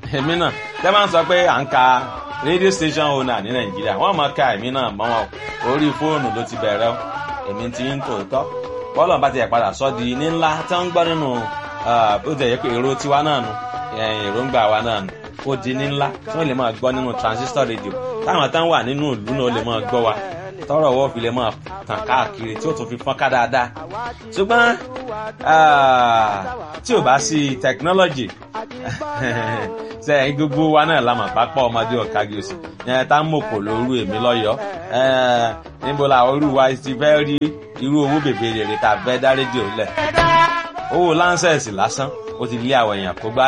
èmi náà tẹ́ máa ń sọ pé à ń ka radio station owner ní nàìjíríà wọ́n máa ka èmi náà mọ́ wọn orí fóònù ló ti bẹ̀rẹ̀ o èmi ti ń tòótọ́ bọ́ọ̀lù bá ti yẹ padà sọ́ di ní ńlá tí wọ́n ń gbọ́ nínú bó ti yẹ pé èrò tiwa náà nu èròǹgbà wa náà nu ó di ní ńlá tí wọ́n lè máa gbọ́ nínú transistor radio táwọn tán wà nínú ìlú náà lè máa gbọ́ wa tọrọ wọ́n fi lè máa tàn káàkiri tí ó tún fi fọ́n ká dáadáa ṣùgbọ́n tí ò bá sí technology sẹ́yìn gbogbo wa náà la mọ̀ pápá ọmọdé ọ̀kági òsì yẹn tá ń mòkò lóru èmi lọ́yọ̀ọ́ níbo la orú wa ti fẹ́ rí irú owó bèbè rèrè tá a fẹ́ dá rédíò lẹ̀ owó láńsẹ̀sì lásán ó ti lé àwọn èèyàn kó gbá